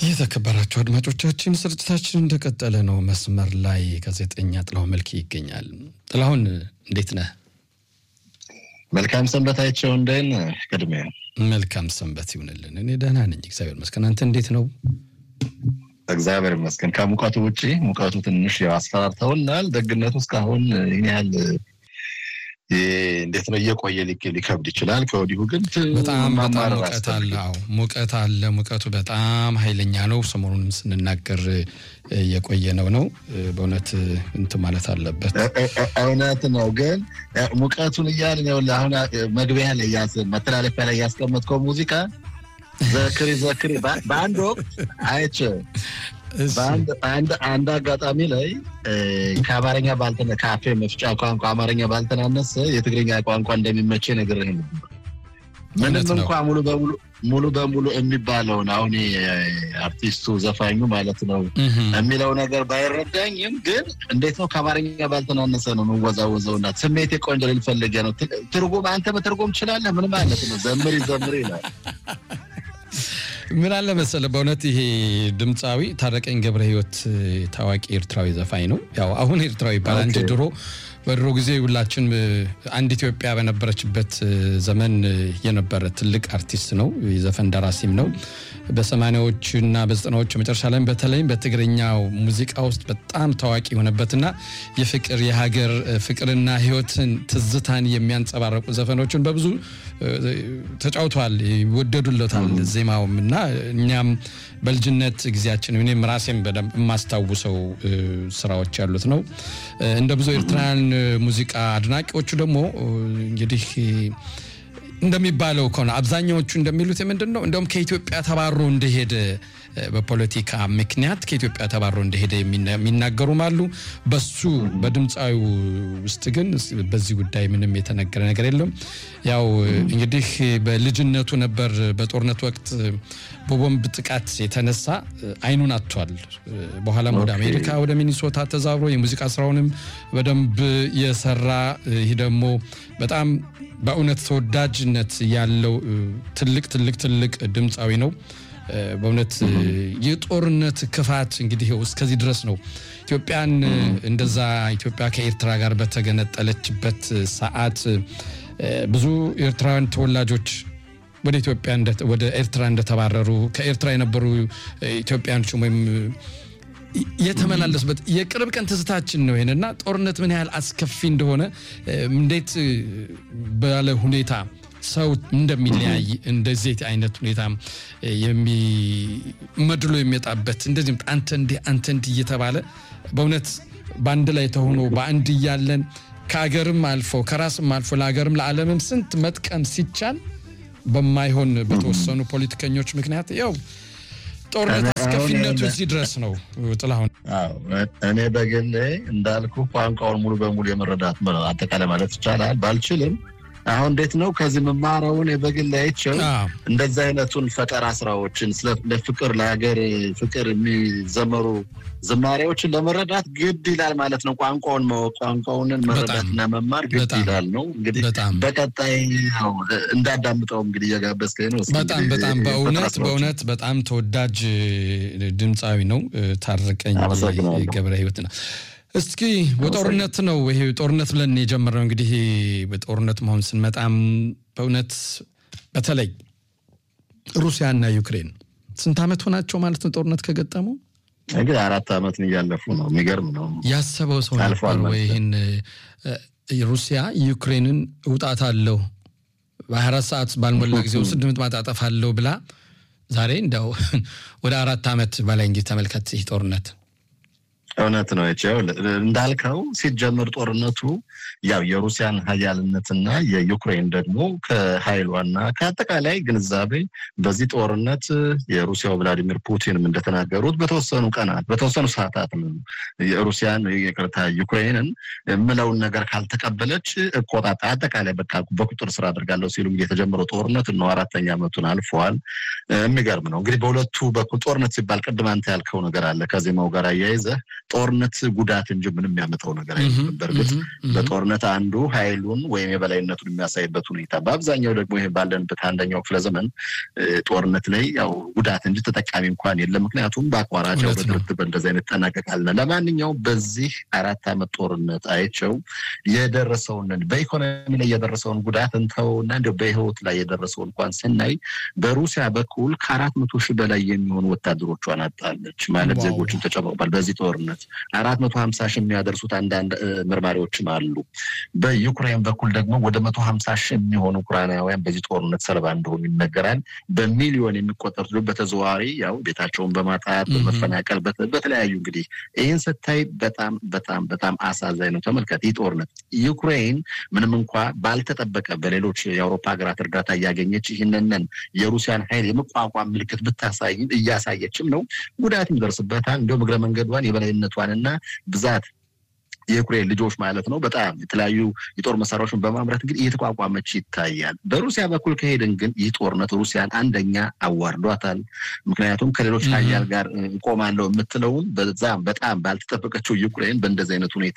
የተከበራችሁ አድማጮቻችን ስርጭታችን እንደቀጠለ ነው። መስመር ላይ ጋዜጠኛ ጥላሁን መልክ ይገኛል። ጥላሁን እንዴት ነህ? መልካም ሰንበት አይቸው እንደን ቅድሚያ መልካም ሰንበት ይሁንልን። እኔ ደህና ነኝ፣ እግዚአብሔር ይመስገን። አንተ እንዴት ነው? እግዚአብሔር ይመስገን። ከሙቀቱ ውጭ ሙቀቱ ትንሽ ያው አስፈራርተውናል። ደግነቱ እስካሁን ይህን ያህል እንዴት ነው እየቆየ ሊከብድ ይችላል። ከወዲሁ ግን በጣም በጣም ሙቀት አለ። አዎ ሙቀት አለ። ሙቀቱ በጣም ኃይለኛ ነው። ሰሞኑንም ስንናገር እየቆየ ነው ነው በእውነት እንትን ማለት አለበት። እውነት ነው። ግን ሙቀቱን እያልን ይኸውልህ አሁን መግቢያ ላይ መተላለፊያ ላይ ያስቀመጥከው ሙዚቃ ዘክሪ ዘክሪ በአንድ ወቅት አይቼ አንድ አጋጣሚ ላይ ከአማርኛ ባልተነ ከአፌ መፍጫ ቋንቋ አማርኛ ባልተናነሰ የትግርኛ ቋንቋ እንደሚመቼ ነግሬህ ነበር። ምንም እንኳ ሙሉ በሙሉ ሙሉ በሙሉ የሚባለውን አሁን አርቲስቱ ዘፋኙ ማለት ነው የሚለው ነገር ባይረዳኝም ግን እንዴት ነው ከአማርኛ ባልተናነሰ ነው የምወዛወዘው እና ስሜቴ ቆንጆ ልፈልገ ነው። ትርጉም አንተ በትርጉም ትችላለህ። ምን ማለት ነው? ዘምሪ ዘምሪ ይላል። ምን አለ መሰለ በእውነት ይሄ ድምፃዊ ታረቀኝ ገብረ ሕይወት ታዋቂ ኤርትራዊ ዘፋኝ ነው። ያው አሁን ኤርትራዊ ይባላል እንጂ ድሮ በድሮ ጊዜ ሁላችን አንድ ኢትዮጵያ በነበረችበት ዘመን የነበረ ትልቅ አርቲስት ነው። የዘፈን ደራሲም ነው። በሰማኒያዎች እና በዘጠናዎቹ መጨረሻ ላይ በተለይም በትግርኛው ሙዚቃ ውስጥ በጣም ታዋቂ የሆነበትና የፍቅር የሀገር ፍቅርና ሕይወትን ትዝታን የሚያንጸባረቁ ዘፈኖችን በብዙ ተጫውተዋል። ይወደዱለታል ዜማውም እና እኛም በልጅነት ጊዜያችን እኔም ራሴም በደንብ የማስታውሰው ስራዎች ያሉት ነው። እንደ ብዙ ኤርትራውያን ሙዚቃ አድናቂዎቹ ደግሞ እንግዲህ እንደሚባለው ከሆነ አብዛኛዎቹ እንደሚሉት ምንድን ነው እንደውም ከኢትዮጵያ ተባሮ እንደሄደ በፖለቲካ ምክንያት ከኢትዮጵያ ተባሮ እንደሄደ የሚናገሩም አሉ። በሱ በድምፃዊ ውስጥ ግን በዚህ ጉዳይ ምንም የተነገረ ነገር የለም። ያው እንግዲህ በልጅነቱ ነበር በጦርነት ወቅት በቦምብ ጥቃት የተነሳ አይኑን አጥቷል። በኋላም ወደ አሜሪካ ወደ ሚኒሶታ ተዛብሮ የሙዚቃ ስራውንም በደንብ የሰራ ይህ ደግሞ በጣም በእውነት ተወዳጅነት ያለው ትልቅ ትልቅ ትልቅ ድምፃዊ ነው። በእውነት የጦርነት ክፋት እንግዲህ እስከዚህ ድረስ ነው። ኢትዮጵያን እንደዛ ኢትዮጵያ ከኤርትራ ጋር በተገነጠለችበት ሰዓት ብዙ ኤርትራውያን ተወላጆች ወደ ኢትዮጵያ ወደ ኤርትራ እንደተባረሩ ከኤርትራ የነበሩ ኢትዮጵያኖች ወይም የተመላለሱበት የቅርብ ቀን ትዝታችን ነው። ይሄንና ጦርነት ምን ያህል አስከፊ እንደሆነ እንዴት ባለ ሁኔታ ሰው እንደሚለያይ እንደዚህ አይነት ሁኔታ መድሎ የሚመጣበት እንደዚህም አንተ እንዲህ አንተ እንዲህ እየተባለ በእውነት በአንድ ላይ ተሆኖ በአንድ እያለን ከሀገርም አልፎ ከራስም አልፎ ለሀገርም ለዓለምም ስንት መጥቀም ሲቻል በማይሆን በተወሰኑ ፖለቲከኞች ምክንያት ያው ጦርነት አስከፊነቱ እዚህ ድረስ ነው። ጥላሁን እኔ በግሌ እንዳልኩ ቋንቋውን ሙሉ በሙሉ የመረዳት አጠቃላይ ማለት ይቻላል ባልችልም አሁን እንዴት ነው ከዚህ መማረውን በግል አይቼው እንደዚህ አይነቱን ፈጠራ ስራዎችን ለፍቅር ለሀገር ፍቅር የሚዘመሩ ዝማሬዎችን ለመረዳት ግድ ይላል ማለት ነው። ቋንቋውን ማወቅ ቋንቋውንን መረዳትና መማር ግድ ይላል ነው። እንግዲህ በቀጣይ እንዳዳምጠው እንግዲህ እየጋበዝከኝ ነው። በጣም በጣም በእውነት በእውነት በጣም ተወዳጅ ድምፃዊ ነው። ታረቀኝ ገብረ ሕይወት ነው። እስኪ በጦርነት ነው ይሄ ጦርነት ብለን የጀመርነው እንግዲህ በጦርነት መሆን ስንመጣም በእውነት በተለይ ሩሲያና ዩክሬን ስንት ዓመት ሆናቸው ማለት ነው ጦርነት ከገጠሙ? እንግዲህ አራት ዓመትን እያለፉ ነው። የሚገርም ነው። ያሰበው ሰው ነበር ወይ ይህን ሩሲያ ዩክሬንን እውጣታለሁ በሀያ አራት ሰዓት ባልሞላ ጊዜ ውስጥ ድምጥ ማጣጠፋለሁ ብላ ዛሬ እንዲያው ወደ አራት ዓመት በላይ እንግዲህ ተመልከት ይህ ጦርነት እውነት ነው ቸው እንዳልከው ሲጀምር ጦርነቱ ያው የሩሲያን ሀያልነትና የዩክሬን ደግሞ ከሀይሏና ከአጠቃላይ ግንዛቤ በዚህ ጦርነት የሩሲያው ቭላዲሚር ፑቲንም እንደተናገሩት በተወሰኑ ቀናት በተወሰኑ ሰዓታት ነው የሩሲያን ይቅርታ ዩክሬንን የምለውን ነገር ካልተቀበለች እቆጣጣ አጠቃላይ በቃ በቁጥር ስር አድርጋለሁ ሲሉ እንግዲህ የተጀመረው ጦርነት ነው አራተኛ ዓመቱን አልፈዋል። የሚገርም ነው እንግዲህ በሁለቱ በኩል ጦርነት ሲባል ቅድም አንተ ያልከው ነገር አለ ከዜማው ጋር አያይዘህ ጦርነት ጉዳት እንጂ ምንም ያመጣው ነገር አይደለም። በእርግጥ በጦርነት አንዱ ኃይሉን ወይም የበላይነቱን የሚያሳይበት ሁኔታ፣ በአብዛኛው ደግሞ ይሄ ባለንበት አንደኛው ክፍለ ዘመን ጦርነት ላይ ያው ጉዳት እንጂ ተጠቃሚ እንኳን የለም። ምክንያቱም በአቋራጭ በድርድር በእንደዚህ አይነት ይጠናቀቃልና። ለማንኛውም በዚህ አራት ዓመት ጦርነት አይቸው የደረሰውን በኢኮኖሚ ላይ የደረሰውን ጉዳት እንተውና እንዲያው በህይወት ላይ የደረሰውን እንኳን ስናይ በሩሲያ በኩል ከአራት መቶ ሺህ በላይ የሚሆኑ ወታደሮቿን አጣለች ማለት ዜጎችን ተጨምሮባል። በዚህ ጦርነት አራት መቶ ሀምሳ ሺህ የሚያደርሱት አንዳንድ መርማሪዎችም አሉ። በዩክሬን በኩል ደግሞ ወደ መቶ ሀምሳ ሺህ የሚሆኑ ኡክራናውያን በዚህ ጦርነት ሰለባ እንደሆኑ ይነገራል። በሚሊዮን የሚቆጠሩት በተዘዋዋሪ ያው ቤታቸውን በማጣት በመፈናቀል በተለያዩ እንግዲህ ይህን ስታይ በጣም በጣም በጣም አሳዛኝ ነው። ተመልከት ይህ ጦርነት ዩክሬን ምንም እንኳ ባልተጠበቀ በሌሎች የአውሮፓ ሀገራት እርዳታ እያገኘች ይህንንን የሩሲያን ኃይል የመቋቋም ምልክት ብታሳይም እያሳየችም ነው። ጉዳት ይደርስበታል። እንዲሁም እግረ መንገዷን የበላይነቷንና ብዛት የዩክሬን ልጆች ማለት ነው በጣም የተለያዩ የጦር መሳሪያዎችን በማምረት እንግዲህ እየተቋቋመች ይታያል። በሩሲያ በኩል ከሄድን ግን ይህ ጦርነት ሩሲያን አንደኛ አዋርዷታል። ምክንያቱም ከሌሎች ሀያል ጋር እቆማለሁ የምትለውን በዛም በጣም ባልተጠበቀችው ዩክሬን በእንደዚህ አይነት ሁኔታ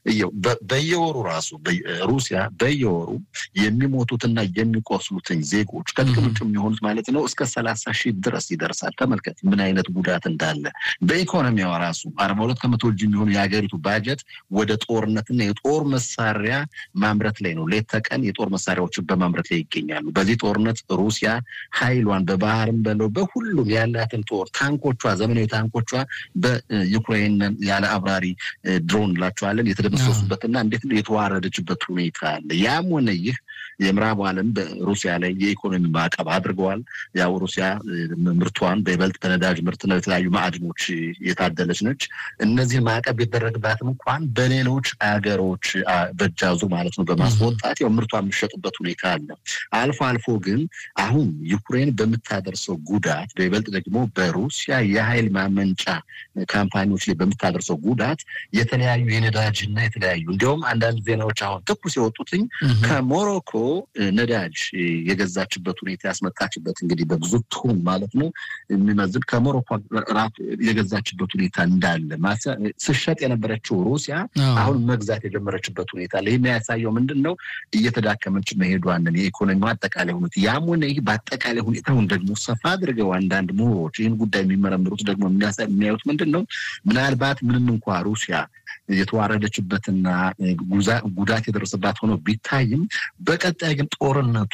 በየወሩ ራሱ ሩሲያ በየወሩ የሚሞቱትና የሚቆስሉትን ዜጎች ከጥቅም ውጭ የሚሆኑት ማለት ነው እስከ ሰላሳ ሺህ ድረስ ይደርሳል። ተመልከት ምን አይነት ጉዳት እንዳለ። በኢኮኖሚዋ ራሱ አርባ ሁለት ከመቶ እጅ የሚሆኑ የሀገሪቱ ባጀት ወደ ጦርነትና የጦር መሳሪያ ማምረት ላይ ነው። ሌት ተቀን የጦር መሳሪያዎችን በማምረት ላይ ይገኛሉ። በዚህ ጦርነት ሩሲያ ኃይሏን በባህርም በለው በሁሉም ያላትን ጦር ታንኮቿ፣ ዘመናዊ ታንኮቿ በዩክሬን ያለ አብራሪ ድሮን ላቸዋለን የተደመሰሱበትና እንዴት የተዋረደችበት ሁኔታ አለ። ያም ሆነ ይህ የምዕራቡ ዓለም በሩሲያ ላይ የኢኮኖሚ ማዕቀብ አድርገዋል። ያው ሩሲያ ምርቷን በይበልጥ በነዳጅ ምርትና የተለያዩ ማዕድኖች የታደለች ነች። እነዚህ ማዕቀብ ቢደረግባትም እንኳን በሌሎች አገሮች በጃዙ ማለት ነው በማስወጣት ያው ምርቷ የሚሸጥበት ሁኔታ አለ። አልፎ አልፎ ግን አሁን ዩክሬን በምታደርሰው ጉዳት በይበልጥ ደግሞ በሩሲያ የኃይል ማመንጫ ካምፓኒዎች ላይ በምታደርሰው ጉዳት የተለያዩ የነዳጅና የተለያዩ እንዲሁም አንዳንድ ዜናዎች አሁን ትኩስ የወጡትኝ ከሞሮኮ ነዳጅ የገዛችበት ሁኔታ ያስመጣችበት እንግዲህ በብዙ ቶን ማለት ነው የሚመዝን ከሞሮኮ ራፍ የገዛችበት ሁኔታ እንዳለ ስሸጥ የነበረችው ሩሲያ አሁን መግዛት የጀመረችበት ሁኔታ ላይ የሚያሳየው ምንድን ነው? እየተዳከመች መሄዷንን የኢኮኖሚ አጠቃላይ ሁኔታ ያም ሆነ ይህ በአጠቃላይ ሁኔታውን ደግሞ ሰፋ አድርገው አንዳንድ ምሁሮች ይህን ጉዳይ የሚመረምሩት ደግሞ የሚያዩት ምንድን ነው? ምናልባት ምንም እንኳ ሩሲያ የተዋረደችበትና ጉዳት የደረሰባት ሆኖ ቢታይም በቀጣይ ግን ጦርነቱ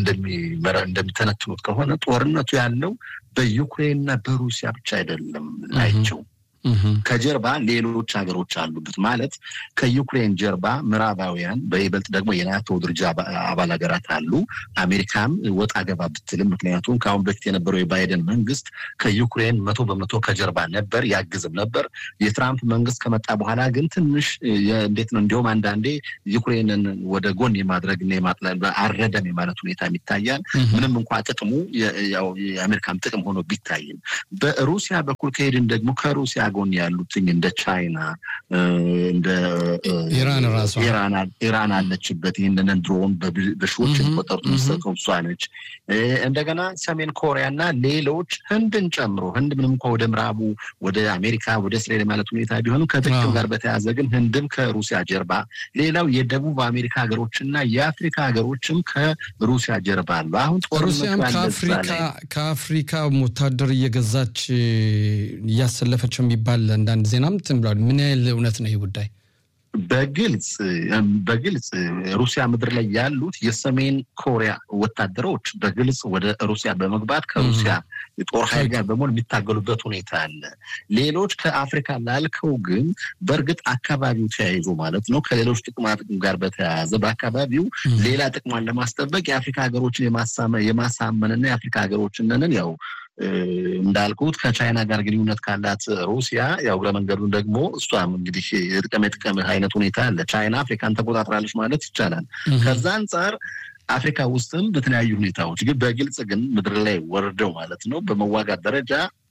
እንደሚተነትኑት ከሆነ ጦርነቱ ያለው በዩክሬንና በሩሲያ ብቻ አይደለም ናቸው። ከጀርባ ሌሎች ሀገሮች አሉበት ማለት ከዩክሬን ጀርባ ምዕራባውያን በይበልጥ ደግሞ የናቶ ድርጅት አባል ሀገራት አሉ። አሜሪካም ወጣ ገባ ብትልም ምክንያቱም ከአሁን በፊት የነበረው የባይደን መንግስት ከዩክሬን መቶ በመቶ ከጀርባ ነበር፣ ያግዝም ነበር። የትራምፕ መንግስት ከመጣ በኋላ ግን ትንሽ እንዴት ነው እንዲሁም አንዳንዴ ዩክሬንን ወደ ጎን የማድረግና የማጥላል አረደም የማለት ሁኔታ ይታያል። ምንም እንኳ ጥቅሙ የአሜሪካም ጥቅም ሆኖ ቢታይም በሩሲያ በኩል ከሄድን ደግሞ ከሩሲያ ጎን ያሉትኝ እንደ ቻይና እንደ ኢራን ራሷ ኢራን አለችበት። ይህንን ድሮን በሺዎች የሚቆጠሩት የሚሰጠው እሷ ነች። እንደገና ሰሜን ኮሪያ እና ሌሎች ህንድን ጨምሮ ህንድ ምንም እንኳ ወደ ምዕራቡ ወደ አሜሪካ ወደ እስራኤል ማለት ሁኔታ ቢሆንም ከጥቅም ጋር በተያያዘ ግን ህንድም ከሩሲያ ጀርባ፣ ሌላው የደቡብ አሜሪካ ሀገሮችና የአፍሪካ ሀገሮችም ከሩሲያ ጀርባ አሉ። አሁን ሩሲያም ከአፍሪካ ወታደር እየገዛች እያሰለፈች የሚባል አንዳንድ ዜናም እንትን ብለዋል። ምን ያህል እውነት ነው ይህ ጉዳይ? በግልጽ በግልጽ ሩሲያ ምድር ላይ ያሉት የሰሜን ኮሪያ ወታደሮች በግልጽ ወደ ሩሲያ በመግባት ከሩሲያ የጦር ኃይል ጋር በመሆን የሚታገሉበት ሁኔታ አለ። ሌሎች ከአፍሪካ ላልከው ግን በእርግጥ አካባቢው ተያይዞ ማለት ነው ከሌሎች ጥቅማ ጥቅም ጋር በተያያዘ በአካባቢው ሌላ ጥቅሟን ለማስጠበቅ የአፍሪካ ሀገሮችን የማሳመንና የአፍሪካ ሀገሮችንን ያው እንዳልኩት ከቻይና ጋር ግንኙነት ካላት ሩሲያ ያው እግረ መንገዱን ደግሞ እሷም እንግዲህ የጥቀም የጥቀም አይነት ሁኔታ አለ። ቻይና አፍሪካን ተቆጣጥራለች ማለት ይቻላል። ከዛ አንጻር አፍሪካ ውስጥም በተለያዩ ሁኔታዎች ግን በግልጽ ግን ምድር ላይ ወርደው ማለት ነው በመዋጋት ደረጃ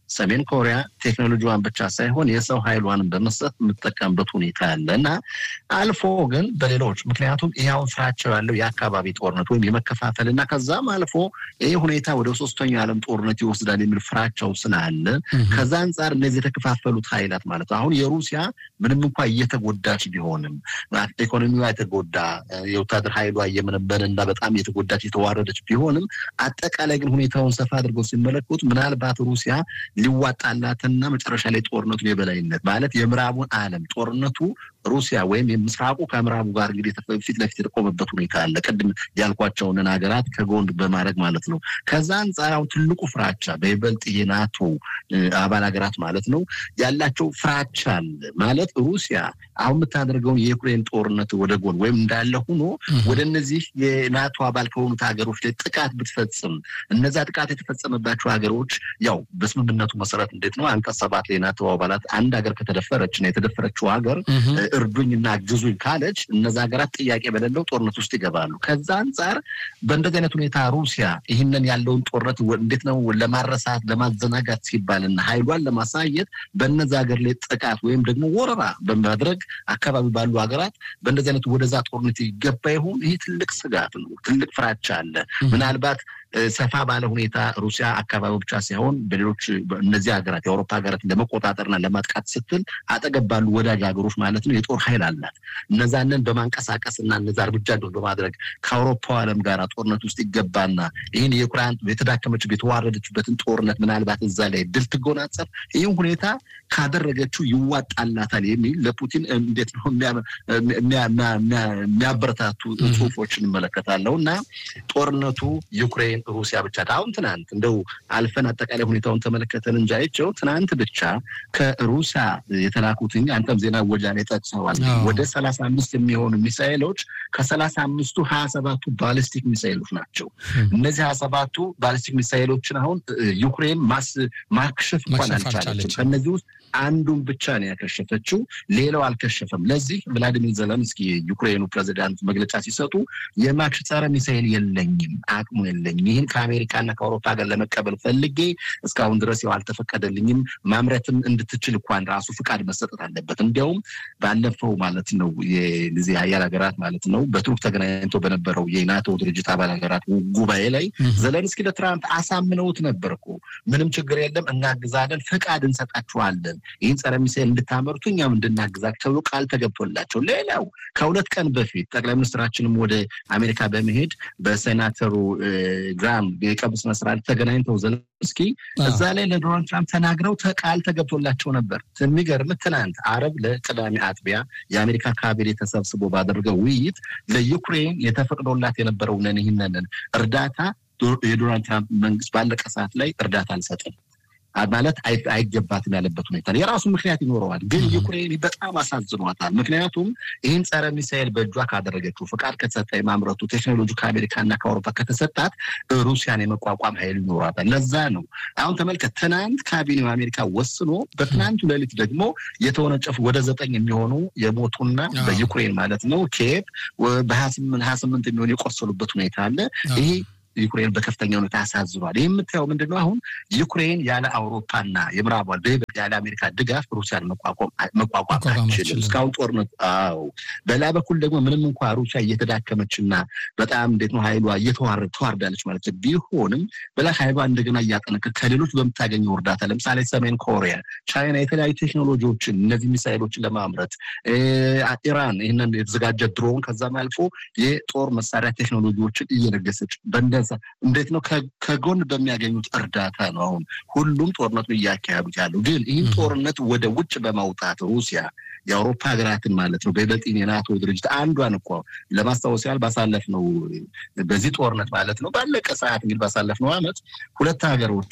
ሰሜን ኮሪያ ቴክኖሎጂዋን ብቻ ሳይሆን የሰው ኃይሏንም በመስጠት የምትጠቀምበት ሁኔታ አለ እና አልፎ ግን በሌሎች ምክንያቱም ይኸውን ስራቸው ያለው የአካባቢ ጦርነት ወይም የመከፋፈል እና ከዛም አልፎ ይህ ሁኔታ ወደ ሶስተኛው የዓለም ጦርነት ይወስዳል የሚል ፍራቸው ስላለ ከዛ አንጻር እነዚህ የተከፋፈሉት ኃይላት ማለት ነው። አሁን የሩሲያ ምንም እንኳ እየተጎዳች ቢሆንም ኢኮኖሚዋ የተጎዳ የወታደር ኃይሏ እየመነበረ እና በጣም የተጎዳች የተዋረደች ቢሆንም አጠቃላይ ግን ሁኔታውን ሰፋ አድርገው ሲመለከቱት ምናልባት ሩሲያ ሊዋጣላትና መጨረሻ ላይ ጦርነቱን የበላይነት ማለት የምዕራቡን ዓለም ጦርነቱ ሩሲያ ወይም የምስራቁ ከምዕራቡ ጋር እንግዲህ ፊት ለፊት የተቆመበት ሁኔታ አለ። ቅድም ያልኳቸውን ሀገራት ከጎን በማድረግ ማለት ነው። ከዛ አንጻር አሁን ትልቁ ፍራቻ በይበልጥ የናቶ አባል ሀገራት ማለት ነው ያላቸው ፍራቻ አለ ማለት ሩሲያ አሁን የምታደርገውን የዩክሬን ጦርነት ወደ ጎን ወይም እንዳለ ሆኖ ወደ እነዚህ የናቶ አባል ከሆኑት ሀገሮች ላይ ጥቃት ብትፈጽም እነዛ ጥቃት የተፈጸመባቸው ሀገሮች ያው በስምምነቱ መሰረት እንዴት ነው አንቀጽ ሰባት ላይ ናቶ አባላት አንድ ሀገር ከተደፈረች እና የተደፈረችው ሀገር እርዱኝና አግዙኝ ካለች እነዛ ሀገራት ጥያቄ በሌለው ጦርነት ውስጥ ይገባሉ። ከዛ አንጻር በእንደዚህ አይነት ሁኔታ ሩሲያ ይህንን ያለውን ጦርነት እንዴት ነው ለማረሳት ለማዘናጋት ሲባልና ኃይሏን ለማሳየት በነዛ ሀገር ላይ ጥቃት ወይም ደግሞ ወረራ በማድረግ አካባቢ ባሉ ሀገራት በእንደዚህ አይነት ወደዛ ጦርነት ይገባ ይሆን? ይህ ትልቅ ስጋት ነው። ትልቅ ፍራቻ አለ። ምናልባት ሰፋ ባለ ሁኔታ ሩሲያ አካባቢ ብቻ ሳይሆን በሌሎች እነዚህ ሀገራት የአውሮፓ ሀገራት ለመቆጣጠርና ለማጥቃት ስትል አጠገብ ባሉ ወዳጅ ሀገሮች ማለት ነው የጦር ኃይል አላት። እነዛንን በማንቀሳቀስ እና እነዛ እርምጃ በማድረግ ከአውሮፓው ዓለም ጋር ጦርነት ውስጥ ይገባና ይህን የዩክራይን የተዳከመች የተዋረደችበትን ጦርነት ምናልባት እዛ ላይ ድል ትጎናጸፍ ይህም ሁኔታ ካደረገችው ይዋጣላታል የሚል ለፑቲን እንዴት ነው የሚያበረታቱ ጽሁፎች እንመለከታለሁ እና ጦርነቱ ዩክሬን ሩሲያ ብቻ አሁን ትናንት እንደው አልፈን አጠቃላይ ሁኔታውን ተመለከተን እንጂ አይቼው ትናንት ብቻ ከሩሲያ የተላኩትኝ አንተም ዜና ወጃ ላይ ጠቅሰዋል። ወደ ሰላሳ አምስት የሚሆኑ ሚሳይሎች ከሰላሳ አምስቱ ሀያ ሰባቱ ባሊስቲክ ሚሳይሎች ናቸው። እነዚህ ሀያ ሰባቱ ባሊስቲክ ሚሳይሎችን አሁን ዩክሬን ማክሸፍ እንኳን አልቻለችም። ከእነዚህ ውስጥ አንዱን ብቻ ነው ያከሸፈችው፣ ሌላው አልከሸፈም። ለዚህ ቭላዲሚር ዘለንስኪ የዩክሬኑ ፕሬዚዳንት መግለጫ ሲሰጡ የማክሽ ጸረ ሚሳይል የለኝም፣ አቅሙ የለኝም። ይህን ከአሜሪካና ከአውሮፓ ጋር ለመቀበል ፈልጌ እስካሁን ድረስ ያው አልተፈቀደልኝም። ማምረትም እንድትችል እንኳን ራሱ ፍቃድ መሰጠት አለበት። እንዲያውም ባለፈው ማለት ነው የዚህ ሀያል ሀገራት ማለት ነው በቱርክ ተገናኝቶ በነበረው የናቶ ድርጅት አባል ሀገራት ጉባኤ ላይ ዘለንስኪ ለትራምፕ አሳምነውት ነበር እኮ ምንም ችግር የለም እናግዛለን፣ ፍቃድ እንሰጣችኋለን ይህን ጸረ ሚሳይል እንድታመርቱ እኛም እንድናግዛቸው ተብሎ ቃል ተገብቶላቸው፣ ሌላው ከሁለት ቀን በፊት ጠቅላይ ሚኒስትራችንም ወደ አሜሪካ በመሄድ በሴናተሩ ግራም የቀብር ስነ ስርዓት ተገናኝተው ዘለንስኪ እዛ ላይ ለዶናልድ ትራምፕ ተናግረው ቃል ተገብቶላቸው ነበር። የሚገርም ትናንት አረብ ለቅዳሜ አጥቢያ የአሜሪካ ካቢኔ ተሰብስቦ ባደረገው ውይይት ለዩክሬን የተፈቅዶላት የነበረውን ይህንን እርዳታ የዶናልድ ትራምፕ መንግስት ባለቀ ሰዓት ላይ እርዳታ አልሰጥም ማለት አይገባትም ያለበት ሁኔታ የራሱ ምክንያት ይኖረዋል። ግን ዩክሬን በጣም አሳዝኗታል። ምክንያቱም ይህን ጸረ ሚሳኤል በእጇ ካደረገችው ፍቃድ ከተሰጠ የማምረቱ ቴክኖሎጂ ከአሜሪካና ከአውሮፓ ከተሰጣት ሩሲያን የመቋቋም ኃይል ይኖራታል። ለዛ ነው አሁን ተመልከት፣ ትናንት ካቢኔው አሜሪካ ወስኖ በትናንቱ ሌሊት ደግሞ የተወነጨፉ ወደ ዘጠኝ የሚሆኑ የሞቱና በዩክሬን ማለት ነው ኬቭ በሀያ ስምንት የሚሆኑ የቆሰሉበት ሁኔታ አለ ይሄ ዩክሬን በከፍተኛ ሁኔታ ያሳዝኗል። ይህ የምታየው ምንድን ነው? አሁን ዩክሬን ያለ አውሮፓና የምዕራቧል በይበልጥ ያለ አሜሪካ ድጋፍ ሩሲያን መቋቋም አችልም እስካሁን ጦርነት። አዎ በሌላ በኩል ደግሞ ምንም እንኳ ሩሲያ እየተዳከመችና በጣም እንዴት ነው ኃይሏ እየተዋረድ ተዋርዳለች ማለት ቢሆንም በላ ኃይሏ እንደገና እያጠነከር ከሌሎች በምታገኘው እርዳታ ለምሳሌ ሰሜን ኮሪያ፣ ቻይና የተለያዩ ቴክኖሎጂዎችን እነዚህ ሚሳይሎችን ለማምረት ኢራን ይህንን የተዘጋጀ ድሮን ከዛም አልፎ የጦር መሳሪያ ቴክኖሎጂዎችን እየለገሰች በእንደ እንዴት ነው ከጎን በሚያገኙት እርዳታ ነው አሁን ሁሉም ጦርነቱን እያካሄዱት ያለው። ግን ይህን ጦርነት ወደ ውጭ በማውጣት ሩሲያ የአውሮፓ ሀገራትን ማለት ነው በይበልጥ የናቶ ድርጅት አንዷን እኮ ለማስታወስ ያህል ባሳለፍነው በዚህ ጦርነት ማለት ነው ባለቀ ሰዓት እንግዲህ ባሳለፍነው ዓመት ሁለት ሀገሮች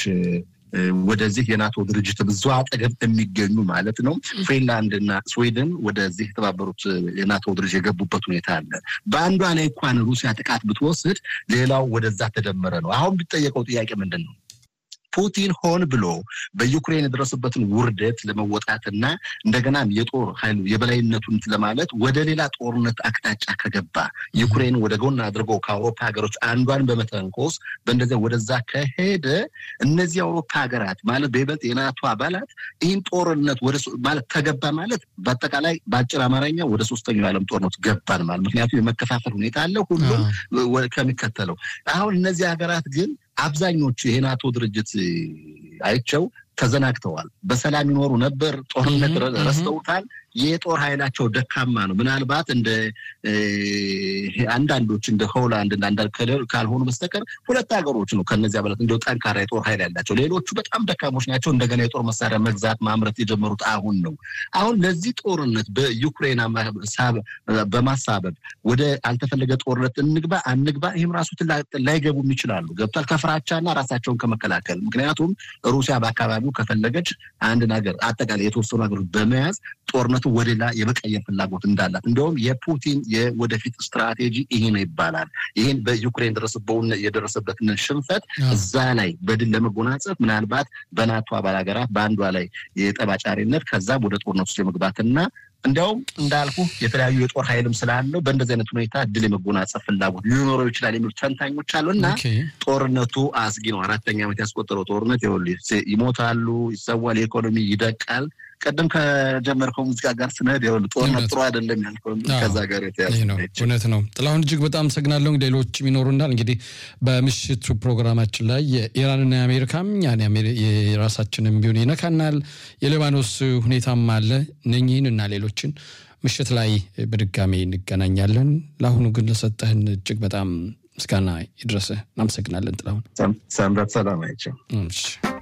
ወደዚህ የናቶ ድርጅት ብዙ አጠገብ የሚገኙ ማለት ነው ፊንላንድ እና ስዊድን ወደዚህ የተባበሩት የናቶ ድርጅት የገቡበት ሁኔታ አለ። በአንዷ ላይ እንኳን ሩሲያ ጥቃት ብትወስድ ሌላው ወደዛ ተደመረ ነው። አሁን ቢጠየቀው ጥያቄ ምንድን ነው? ፑቲን ሆን ብሎ በዩክሬን የደረሰበትን ውርደት ለመወጣትና እንደገናም የጦር ኃይሉ የበላይነቱን ለማለት ወደ ሌላ ጦርነት አቅጣጫ ከገባ ዩክሬን ወደ ጎን አድርጎ ከአውሮፓ ሀገሮች አንዷን በመተንኮስ በእንደዚያ ወደዛ ከሄደ እነዚህ የአውሮፓ ሀገራት ማለት በይበልጥ የናቶ አባላት ይህን ጦርነት ወደ ማለት ተገባ ማለት በአጠቃላይ በአጭር አማርኛ ወደ ሶስተኛው የዓለም ጦርነት ገባን ማለት ምክንያቱም የመከፋፈል ሁኔታ አለ ሁሉም ከሚከተለው አሁን እነዚህ ሀገራት ግን አብዛኞቹ የናቶ ድርጅት አይቸው ተዘናግተዋል። በሰላም ይኖሩ ነበር። ጦርነት ረስተውታል። የጦር ኃይላቸው ደካማ ነው። ምናልባት እንደ አንዳንዶች እንደ ሆላንድ አንዳንድ ካልሆኑ በስተቀር ሁለት ሀገሮች ነው ከነዚህ አባላት እንደ ጠንካራ የጦር ኃይል ያላቸው። ሌሎቹ በጣም ደካሞች ናቸው። እንደገና የጦር መሳሪያ መግዛት ማምረት የጀመሩት አሁን ነው። አሁን ለዚህ ጦርነት በዩክሬን በማሳበብ ወደ አልተፈለገ ጦርነት እንግባ አንግባ፣ ይህም ራሱ ላይገቡም ይችላሉ። ገብቷል። ከፍራቻና ራሳቸውን ከመከላከል ምክንያቱም ሩሲያ በአካባቢው ከፈለገች አንድ ነገር አጠቃላይ የተወሰኑ ሀገሮች በመያዝ ጦርነቱ ወደ ሌላ የመቀየር ፍላጎት እንዳላት እንዲሁም የፑቲን የወደፊት ስትራቴጂ ይሄ ነው ይባላል። ይህን በዩክሬን የደረሰበትን ሽንፈት እዛ ላይ በድል ለመጎናጸፍ ምናልባት በናቶ አባል ሀገራት በአንዷ ላይ የጠባጫሪነት ከዛም ወደ ጦርነት ውስጥ የመግባትና እንዲያውም እንዳልኩ የተለያዩ የጦር ኃይልም ስላለው በእንደዚህ አይነት ሁኔታ ድል የመጎናጸፍ ፍላጎት ሊኖረው ይችላል የሚሉ ተንታኞች አሉ እና ጦርነቱ አስጊ ነው። አራተኛ ዓመት ያስቆጠረው ጦርነት ይሞታሉ፣ ይሰዋል፣ የኢኮኖሚ ይደቃል። ቀደም ከጀመርከው ሙዚቃ ጋር ስንሄድ ይኸውልህ ጦርነት ጥሩ አይደለም ያልከው ከዛ ጋር የተያዘ እውነት ነው። ጥላሁን እጅግ በጣም አመሰግናለሁ። ሌሎችም ይኖሩናል። እንግዲህ በምሽቱ ፕሮግራማችን ላይ የኢራንና የአሜሪካም የራሳችንም ቢሆን ይነካናል። የሊባኖስ ሁኔታም አለ። እነኚህን እና ሌሎችን ምሽት ላይ በድጋሚ እንገናኛለን። ለአሁኑ ግን ለሰጠህን እጅግ በጣም ምስጋና ይድረስህ። እናመሰግናለን ጥላሁን። ሰንበት ሰላም አይቸው